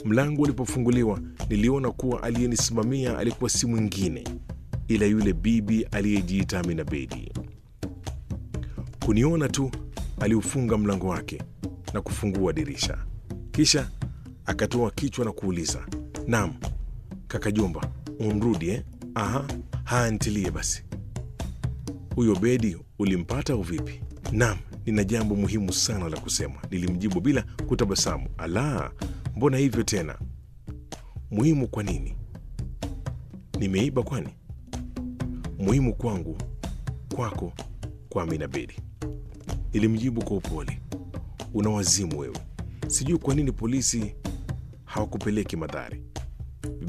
Mlango ulipofunguliwa, niliona kuwa aliyenisimamia alikuwa si mwingine ila yule bibi aliyejiita Amina Bedi. Kuniona tu aliufunga mlango wake na kufungua dirisha, kisha akatoa kichwa na kuuliza, naam kaka Jomba, umrudi eh? Aha, haya ntilie basi. Huyo Bedi ulimpata au vipi? Naam, nina jambo muhimu sana la kusema, nilimjibu bila kutabasamu. Ala, mbona hivyo tena? Muhimu kwa nini? Nimeiba kwani? Muhimu kwangu, kwako, kwa Amina Bedi, nilimjibu kwa upole. Una wazimu wewe, sijui kwa nini polisi hawakupeleki Madhari.